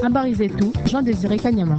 Habari zetu Jean Desire Kanyama.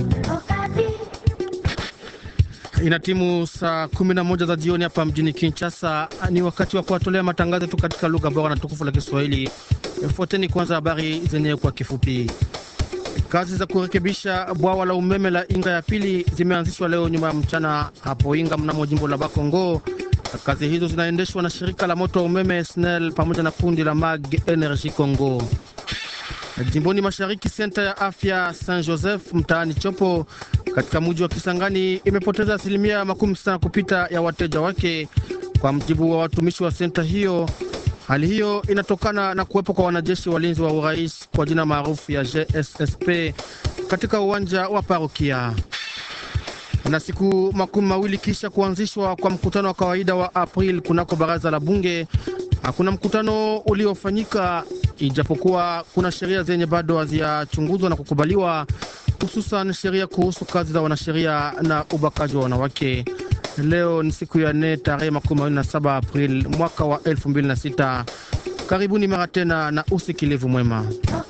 Ina timu saa kumi na moja za jioni hapa mjini Kinshasa. Ni wakati wa kuwatolea matangazo tu katika lugha bora na tukufu la Kiswahili. Fuateni kwanza habari zenyewe kwa kifupi. Kazi za kurekebisha bwawa la umeme la Inga ya pili zimeanzishwa leo nyuma ya mchana hapo Inga mnamo jimbo la Bakongo. Kazi hizo zinaendeshwa na shirika la moto wa umeme SNEL pamoja na kundi la Mag Energy Congo. Jimboni mashariki, senta ya afya Saint Joseph mtaani Chopo katika mji wa Kisangani imepoteza asilimia makumi sita kupita ya wateja wake, kwa mjibu wa watumishi wa senta hiyo. Hali hiyo inatokana na kuwepo kwa wanajeshi walinzi wa urais kwa jina maarufu ya GSSP katika uwanja wa parokia. Na siku makumi mawili kisha kuanzishwa kwa mkutano wa kawaida wa April kunako baraza la bunge, hakuna mkutano uliofanyika, ijapokuwa kuna sheria zenye bado hazijachunguzwa na kukubaliwa, hususan sheria kuhusu kazi za wanasheria na ubakaji wa wanawake. Leo ni siku ya nne tarehe makumi mawili na saba April mwaka wa elfu mbili na sita. Karibuni mara tena na usikilivu mwema.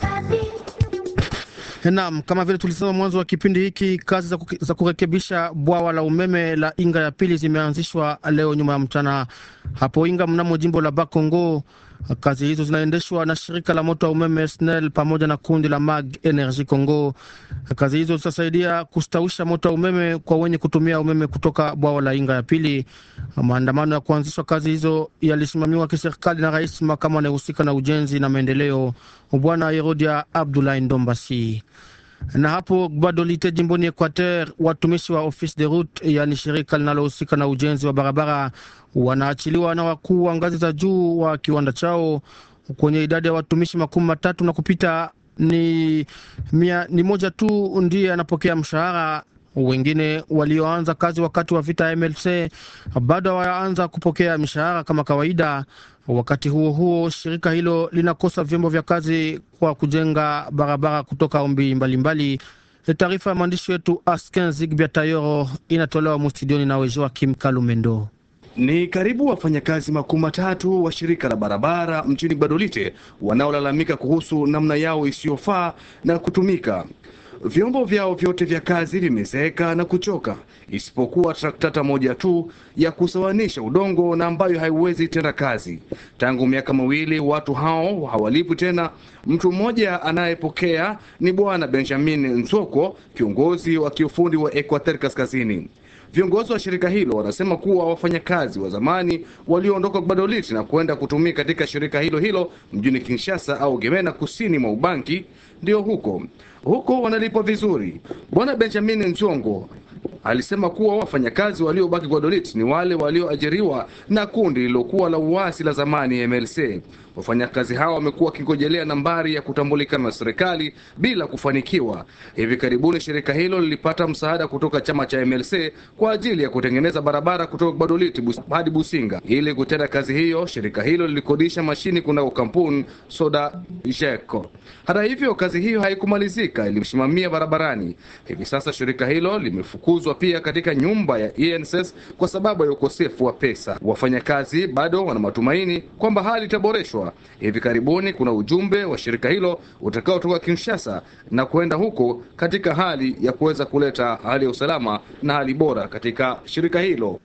Naam, kama vile tulisema mwanzo wa kipindi hiki, kazi za, kuke, za kurekebisha bwawa la umeme la Inga ya pili zimeanzishwa leo nyuma ya mchana hapo Inga mnamo jimbo la Bakongo. Kazi hizo zinaendeshwa na shirika la moto wa umeme SNEL pamoja na kundi la Mag Energy Congo. Kazi hizo zitasaidia kustawisha moto wa umeme kwa wenye kutumia umeme kutoka bwawa la Inga ya pili. Maandamano ya kuanzishwa kazi hizo yalisimamiwa kiserikali na rais makamu anayehusika na ujenzi na maendeleo, Bwana Herodia Abdoulaye Ndombasi na hapo Gbadolite jimboni Equateur, watumishi wa office de route, yaani shirika linalohusika na ujenzi wa barabara, wanaachiliwa na wakuu wa ngazi za juu wa kiwanda chao. Kwenye idadi ya watumishi makumi matatu na kupita ni, mia, ni moja tu ndiye anapokea mshahara. Wengine walioanza kazi wakati wa vita ya MLC bado hawaanza kupokea mishahara kama kawaida. Wakati huo huo, shirika hilo linakosa vyombo vya kazi kwa kujenga barabara kutoka ombi mbalimbali. Taarifa ya mwandishi wetu Asken Zigbia Tayoro inatolewa mustudioni na Joakim Kalumendo. Ni karibu wafanyakazi makumi matatu wa shirika la barabara mjini Badolite wanaolalamika kuhusu namna yao isiyofaa na kutumika vyombo vyao vyote vya kazi vimezeeka na kuchoka, isipokuwa traktata moja tu ya kusawanisha udongo na ambayo haiwezi tena kazi. Tangu miaka miwili watu hao hawalipwi tena. Mtu mmoja anayepokea ni Bwana Benjamin Nsoko, kiongozi wa kiufundi wa Equateur Kaskazini. Viongozi wa shirika hilo wanasema kuwa wafanyakazi wa zamani walioondoka Gbadoliti na kwenda kutumika katika shirika hilo hilo mjini Kinshasa au Gemena, kusini mwa Ubangi, ndio huko huko wanalipwa vizuri. Bwana Benjamin Nzongo alisema kuwa wafanyakazi waliobaki Gwadolit ni wale walioajiriwa na kundi lililokuwa la uasi la zamani MLC. Wafanyakazi hao wamekuwa wakingojelea nambari ya kutambulikana na serikali bila kufanikiwa. Hivi karibuni shirika hilo lilipata msaada kutoka chama cha MLC kwa ajili ya kutengeneza barabara kutoka Gbadolit bus, hadi Businga. Ili kutenda kazi hiyo, shirika hilo lilikodisha mashini kunako kampuni Soda Jeko. Hata hivyo, kazi hiyo haikumalizika, ilimsimamia barabarani. Hivi sasa shirika hilo limefukuzwa pia katika nyumba ya ENSS kwa sababu ya ukosefu wa pesa. Wafanyakazi bado wana matumaini kwamba hali itaboreshwa. Hivi karibuni kuna ujumbe wa shirika hilo utakaotoka Kinshasa na kwenda huko katika hali ya kuweza kuleta hali ya usalama na hali bora katika shirika hilo.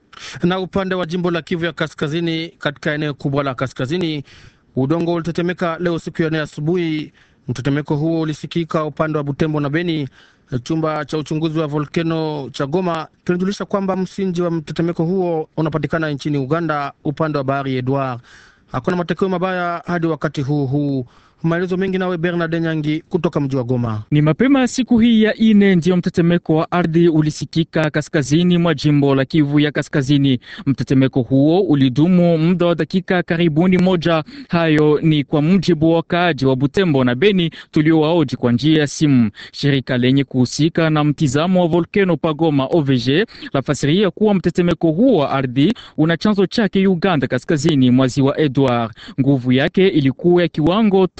Na upande wa jimbo la Kivu ya Kaskazini, katika eneo kubwa la kaskazini, udongo ulitetemeka leo siku ya nne asubuhi. Mtetemeko huo ulisikika upande wa Butembo na Beni. Chumba cha uchunguzi wa volkeno cha Goma kinajulisha kwamba msingi wa mtetemeko huo unapatikana nchini Uganda, upande wa bahari Edward. Hakuna matokeo mabaya hadi wakati huu huu. Maelezo mengi nawe Bernard Nyangi kutoka mji wa Goma. Ni mapema siku hii ya ine ndiyo mtetemeko wa ardhi ulisikika kaskazini mwa jimbo la Kivu ya Kaskazini. Mtetemeko huo ulidumu muda wa dakika karibuni moja. Hayo ni kwa mujibu wa wakaaji wa Butembo na Beni tuliowaoji kwa njia ya simu. Shirika lenye kuhusika na mtizamo wa volkeno pagoma OVG lafasiria kuwa mtetemeko huo wa ardhi una chanzo chake Uganda, kaskazini mwa ziwa Edward. Nguvu yake ilikuwa ya kiwango ta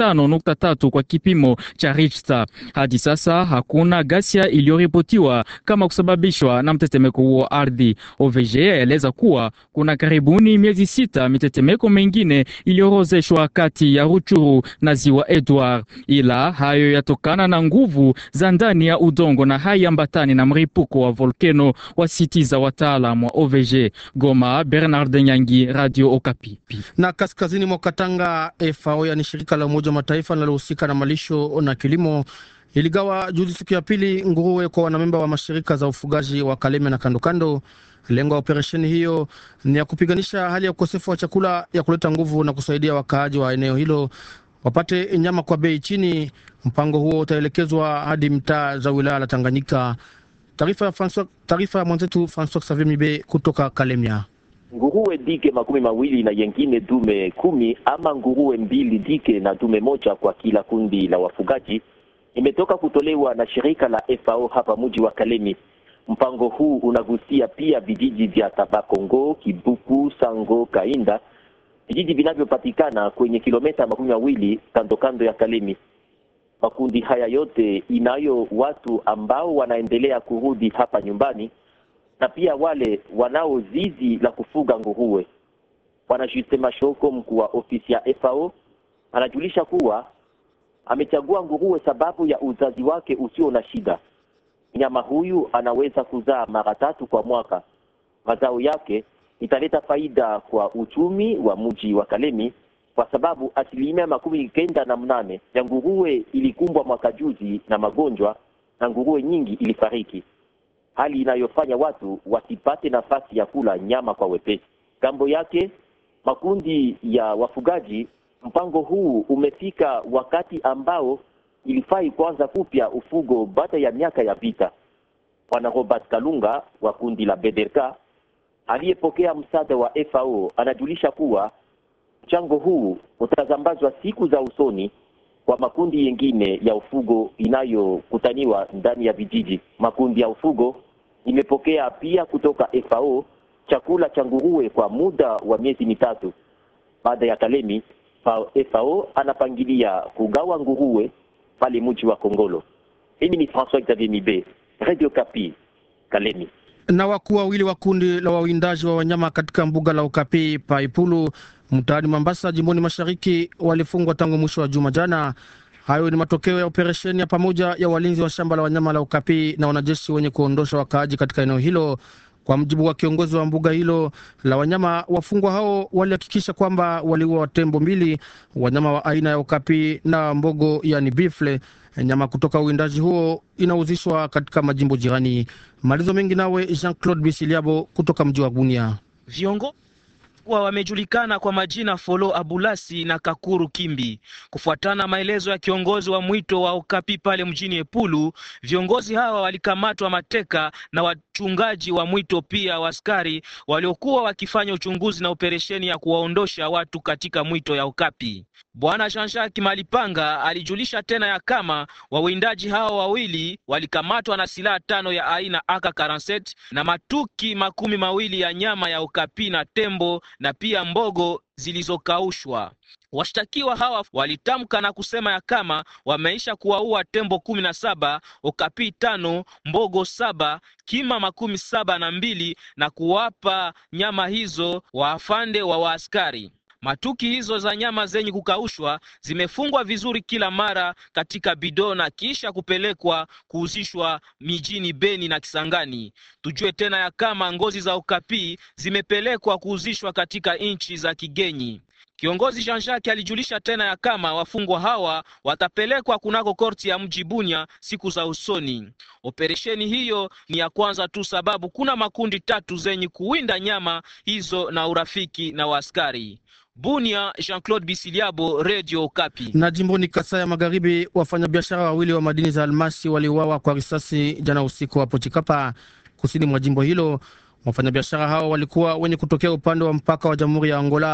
tano nukta tatu kwa kipimo cha Richter. Hadi sasa hakuna ghasia iliyoripotiwa kama kusababishwa na mtetemeko huo ardhi. OVG yaeleza kuwa kuna karibuni miezi sita mitetemeko mengine iliyorozeshwa kati ya Ruchuru na ziwa Edward, ila hayo yatokana na nguvu za ndani ya udongo na haiambatani na mripuko wa volkeno, wasitiza wataalamu wa OVG. Goma, Bernard Nyangi, Radio Okapi. Na kaskazini mwa Katanga, FAO yani shirika la Umoja wa Mataifa linalohusika na malisho na kilimo iligawa juzi siku ya pili nguruwe kwa wanamemba wa mashirika za ufugaji wa Kaleme na kandokando. Lengo ya operesheni hiyo ni ya kupiganisha hali ya ukosefu wa chakula, ya kuleta nguvu na kusaidia wakaaji wa eneo hilo wapate nyama kwa bei chini. Mpango huo utaelekezwa hadi mtaa za wilaya la Tanganyika. Taarifa ya François, taarifa ya mwenzetu François Xavier Mibe kutoka Kalemia. Nguruwe dike makumi mawili na yengine dume kumi ama nguruwe mbili dike na dume moja kwa kila kundi la wafugaji imetoka kutolewa na shirika la FAO hapa mji wa Kalemi. Mpango huu unagusia pia vijiji vya Tabakongo, Kibuku, Sango, Kainda, vijiji vinavyopatikana kwenye kilomita makumi mawili kando kando ya Kalemi. Makundi haya yote inayo watu ambao wanaendelea kurudi hapa nyumbani na pia wale wanao zizi la kufuga nguruwe. Bwana Justin Mashoko, mkuu wa ofisi ya FAO, anajulisha kuwa amechagua nguruwe sababu ya uzazi wake usio na shida. Mnyama huyu anaweza kuzaa mara tatu kwa mwaka. Mazao yake italeta faida kwa uchumi wa mji wa Kalemi kwa sababu asilimia makumi kenda na mnane ya nguruwe ilikumbwa mwaka juzi na magonjwa na nguruwe nyingi ilifariki, hali inayofanya watu wasipate nafasi ya kula nyama kwa wepesi. Kambo yake makundi ya wafugaji, mpango huu umefika wakati ambao ilifai kuanza kupya ufugo baada ya miaka ya vita. Bwana Robert Kalunga wa kundi la Bederka aliyepokea msaada wa FAO anajulisha kuwa mchango huu utazambazwa siku za usoni kwa makundi yengine ya ufugo inayokutaniwa ndani ya vijiji. Makundi ya ufugo imepokea pia kutoka FAO chakula cha nguruwe kwa muda wa miezi mitatu. Baada ya Kalemi, FAO anapangilia kugawa nguruwe pale mji wa Kongolo. Mimi ni François Xavier Mibe, Radio Kapi, Kalemi. Na wakuu wawili wa kundi la wawindaji wa wanyama katika mbuga la Ukapi Paipulu mtaani Mambasa jimboni mashariki walifungwa tangu mwisho wa juma jana. Hayo ni matokeo ya operesheni ya pamoja ya walinzi wa shamba la wanyama la Ukapi na wanajeshi wenye kuondosha wakaaji katika eneo hilo. Kwa mjibu wa kiongozi wa mbuga hilo la wanyama, wafungwa hao walihakikisha kwamba waliua tembo mbili, wanyama wa aina ya Ukapi na mbogo, yani bifle. Nyama kutoka uwindaji huo inauzishwa katika majimbo jirani. Malizo mengi nawe Jean Claude Bisiliabo kutoka mji wa Bunia. Viongo kuwa wamejulikana kwa majina Folo Abulasi na Kakuru Kimbi. Kufuatana maelezo ya kiongozi wa mwito wa Okapi pale mjini Epulu, viongozi hawa walikamatwa mateka na wachungaji wa mwito, pia waskari waliokuwa wakifanya uchunguzi na operesheni ya kuwaondosha watu katika mwito ya Okapi. Bwana Jean-Jacques Malipanga alijulisha tena ya kama wawindaji hao wawili walikamatwa na silaha tano ya aina AK47 na matuki makumi mawili ya nyama ya Okapi na tembo na pia mbogo zilizokaushwa. Washtakiwa hawa walitamka na kusema ya kama wameisha kuwaua tembo kumi na saba, okapi tano, mbogo saba, kima makumi saba na mbili na kuwapa nyama hizo waafande wa waaskari. Matuki hizo za nyama zenye kukaushwa zimefungwa vizuri kila mara katika bidoo na kisha kupelekwa kuuzishwa mijini Beni na Kisangani. Tujue tena ya kama ngozi za okapi zimepelekwa kuuzishwa katika nchi za kigenyi. Kiongozi Jean-Jacques alijulisha tena ya kama wafungwa hawa watapelekwa kunako korti ya mji Bunya siku za usoni. Operesheni hiyo ni ya kwanza tu, sababu kuna makundi tatu zenye kuwinda nyama hizo na urafiki na waaskari. Bunia, Jean-Claude Bisiliabo, Radio Okapi. Na jimboni Kasai ya Magharibi, wafanyabiashara wawili wa madini za almasi waliuawa kwa risasi jana usiku hapo Chikapa, kusini mwa jimbo hilo. Wafanyabiashara hao walikuwa wenye kutokea upande wa mpaka wa Jamhuri ya Angola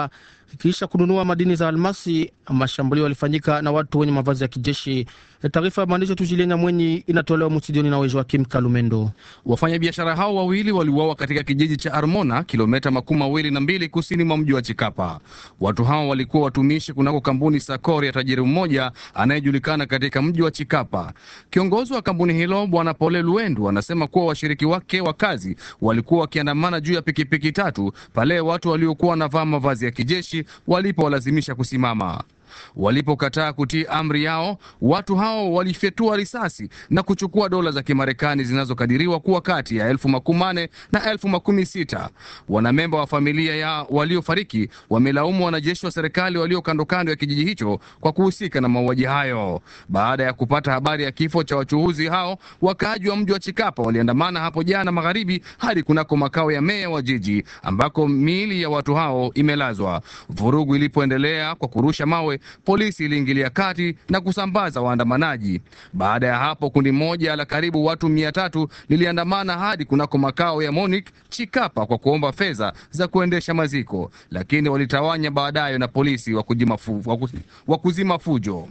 kisha kununua madini za almasi. Mashambulio yalifanyika na watu wenye mavazi ya kijeshi. Taarifa ya mwandishi Tujilenya Mwenyi inatolewa mstudioni na Joakim Kalumendo. Wafanyabiashara hao wawili waliuawa katika kijiji cha Armona, kilomita makumi mawili na mbili kusini mwa mji wa Chikapa. Watu hao walikuwa watumishi kunako kampuni Sakori ya tajiri mmoja anayejulikana katika mji wa Chikapa. Kiongozi wa kampuni hilo Bwana Pole Luendu anasema kuwa washiriki wake wa kazi walikuwa wakiandamana juu ya pikipiki tatu pale watu waliokuwa wanavaa mavazi ya kijeshi walipowalazimisha kusimama. Walipokataa kutii amri yao, watu hao walifyatua risasi na kuchukua dola za Kimarekani zinazokadiriwa kuwa kati ya elfu makumi manne na elfu makumi sita. Wanamemba wa familia ya waliofariki wamelaumu wanajeshi wa serikali walio kando kando ya kijiji hicho kwa kuhusika na mauaji hayo. Baada ya kupata habari ya kifo cha wachuuzi hao, wakaaji wa mji wa Chikapa waliandamana hapo jana magharibi hadi kunako makao ya meya wa jiji ambako miili ya watu hao imelazwa. Vurugu ilipoendelea kwa kurusha mawe polisi iliingilia kati na kusambaza waandamanaji. Baada ya hapo, kundi moja la karibu watu mia tatu liliandamana hadi kunako makao ya Monique Chikapa kwa kuomba fedha za kuendesha maziko, lakini walitawanya baadaye na polisi wa kuzima fujo.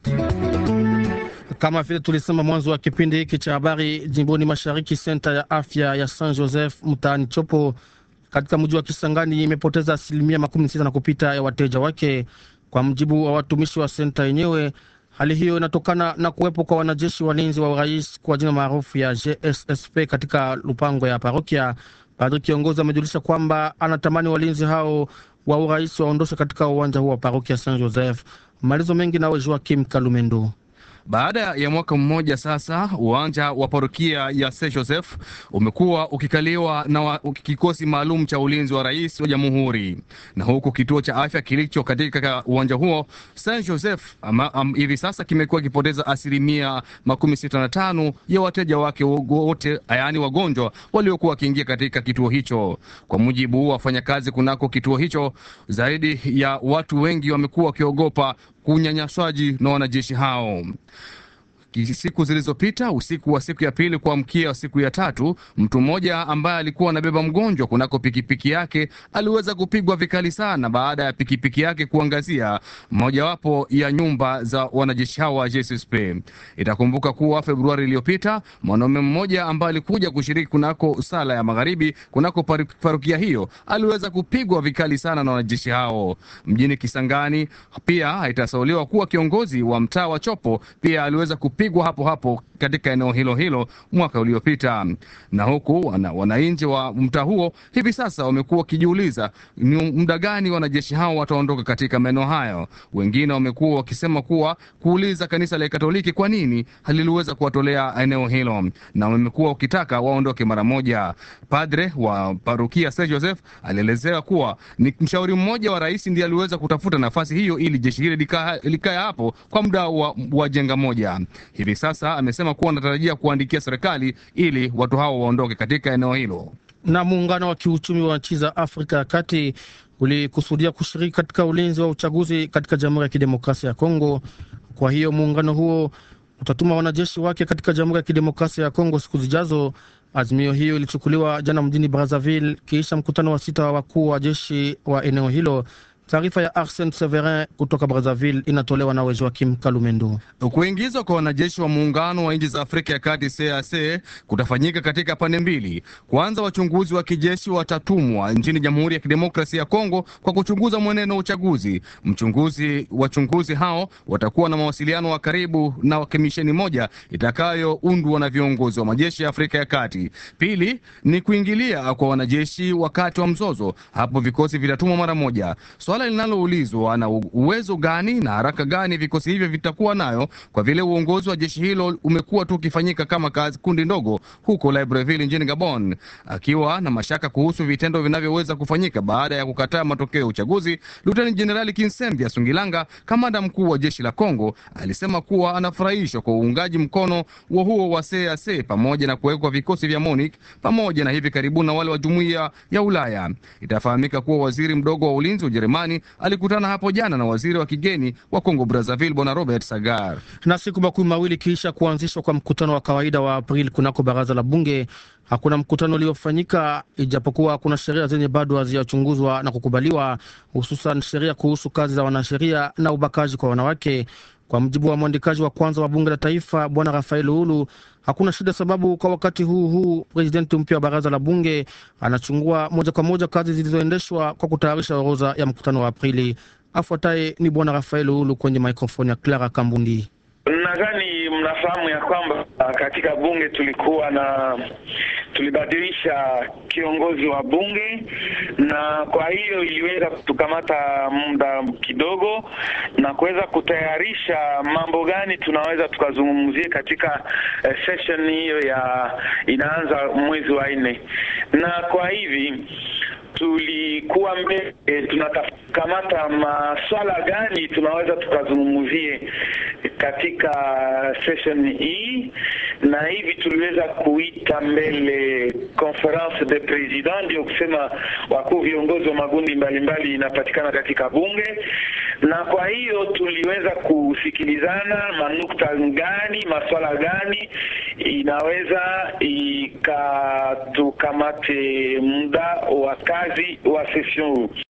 Kama vile tulisema mwanzo wa kipindi hiki cha habari, jimboni mashariki, senta ya afya ya Saint Joseph mtaani Chopo katika mji wa Kisangani imepoteza asilimia makumi sita na kupita ya wateja wake kwa mjibu wa watumishi wa senta yenyewe. Hali hiyo inatokana na kuwepo kwa wanajeshi walinzi wa urais kwa jina maarufu ya GSSP katika lupango ya parokia. Padri kiongozi amejulisha kwamba anatamani walinzi hao wa urais waondoshe katika uwanja huo wa parokia Saint Joseph. Maelezo mengi nawe Joakim Kalumendo. Baada ya mwaka mmoja sasa, uwanja wa parokia ya Saint Joseph umekuwa ukikaliwa na wa, kikosi maalum cha ulinzi wa rais wa jamhuri, na huku kituo cha afya kilicho katika uwanja huo Saint Joseph hivi sasa kimekuwa kipoteza asilimia makumi sita na tano ya wateja wake wote, yaani wagonjwa waliokuwa wakiingia katika kituo hicho. Kwa mujibu wa wafanyakazi kunako kituo hicho, zaidi ya watu wengi wamekuwa wakiogopa kunyanyaswaji na wanajeshi hao. Siku zilizopita usiku wa siku ya pili kuamkia siku ya tatu, mtu mmoja ambaye alikuwa anabeba mgonjwa kunako pikipiki yake aliweza kupigwa vikali sana baada ya pikipiki yake kuangazia mojawapo ya nyumba za wanajeshi hao wa JSSP. Itakumbuka kuwa Februari iliyopita mwanaume mmoja ambaye alikuja kushiriki kunako sala ya magharibi kunako parokia hiyo aliweza kupigwa vikali sana na wanajeshi hao. Mjini Kisangani pia haitasauliwa kuwa kiongozi wa mtaa wa Chopo pia aliweza kupigwa hapo hapo katika eneo hilo hilo mwaka uliopita. Na huku wananchi wa mtaa huo hivi sasa wamekuwa wakijiuliza ni muda gani wanajeshi hao wataondoka katika maeneo hayo. Wengine wamekuwa wakisema kuwa kuuliza kanisa la Katoliki kwa nini haliliweza kuwatolea eneo hilo, na wamekuwa wakitaka waondoke mara moja. Padre wa parokia St Joseph alielezea kuwa ni mshauri mmoja wa rais ndiye aliweza kutafuta nafasi hiyo ili jeshi hili likae hapo kwa muda wa, wa jenga moja. Hivi sasa amesema kuwa anatarajia kuandikia serikali ili watu hao waondoke katika eneo hilo. Na muungano wa kiuchumi wa nchi za Afrika ya Kati ulikusudia kushiriki katika ulinzi wa uchaguzi katika Jamhuri ya Kidemokrasia ya Kongo. Kwa hiyo muungano huo utatuma wanajeshi wake katika Jamhuri ya Kidemokrasia ya Kongo siku zijazo. Azimio hiyo ilichukuliwa jana mjini Brazzaville kisha mkutano wa sita wa wakuu wa jeshi wa eneo hilo. Taarifa ya Arsene Severin kutoka Brazzaville inatolewa na Joakim Kalumendo. Kuingizwa kwa wanajeshi wa muungano wa nchi za Afrika ya Kati CAC kutafanyika katika pande mbili. Kwanza, wachunguzi wa kijeshi watatumwa nchini Jamhuri ya Kidemokrasia ya Kongo kwa kuchunguza mwenendo wa uchaguzi. Mchunguzi wachunguzi hao watakuwa na mawasiliano wa karibu na kamisheni moja itakayoundwa na viongozi wa majeshi ya Afrika ya Kati. Pili ni kuingilia kwa wanajeshi wakati wa mzozo, hapo vikosi vitatumwa mara moja. Swala linaloulizwa na uwezo gani na haraka gani vikosi hivyo vitakuwa nayo, kwa vile uongozi wa jeshi hilo umekuwa tu ukifanyika kama kazi kundi ndogo huko Libreville nchini Gabon. Akiwa na mashaka kuhusu vitendo vinavyoweza kufanyika baada ya kukataa matokeo ya uchaguzi, Luteni Jenerali Kinsembia Sungilanga, kamanda mkuu wa jeshi la Kongo, alisema kuwa anafurahishwa kwa uungaji mkono wa huo wa CAC pamoja na kuwekwa vikosi vya MONUC pamoja na hivi karibuni na wale wa jumuiya ya Ulaya. Itafahamika kuwa waziri mdogo wa ulinzi wa Ujerumani amani alikutana hapo jana na waziri wa kigeni wa Kongo Brazzaville bwana Robert Sagar. Na siku makumi mawili kisha kuanzishwa kwa mkutano wa kawaida wa Aprili kunako baraza la bunge, hakuna mkutano uliofanyika, ijapokuwa kuna sheria zenye bado hazijachunguzwa na kukubaliwa, hususan sheria kuhusu kazi za wanasheria na ubakaji kwa wanawake. Kwa mjibu wa mwandikaji wa kwanza wa bunge la taifa bwana Rafael Uhulu, hakuna shida, sababu kwa wakati huu huu presidenti mpya wa baraza la bunge anachungua moja kwa moja kazi zilizoendeshwa kwa kutayarisha orodha ya mkutano wa Aprili. Afuataye ni bwana Rafael Uhulu kwenye mikrofoni ya Clara Kambundi. Nadhani mnafahamu ya kwamba katika bunge tulikuwa na tulibadilisha kiongozi wa bunge, na kwa hiyo iliweza kutukamata muda kidogo na kuweza kutayarisha mambo gani tunaweza tukazungumzia katika eh, session hiyo ya inaanza mwezi wa nne, na kwa hivi tulikuwa mbele tunatakamata maswala gani tunaweza tukazungumzie katika session hii, na hivi tuliweza kuita mbele conference de president, ndio kusema wakuu viongozi wa magundi mbalimbali inapatikana katika bunge, na kwa hiyo tuliweza kusikilizana manukta gani, maswala gani inaweza ikatukamate muda wa kazi wa session huu.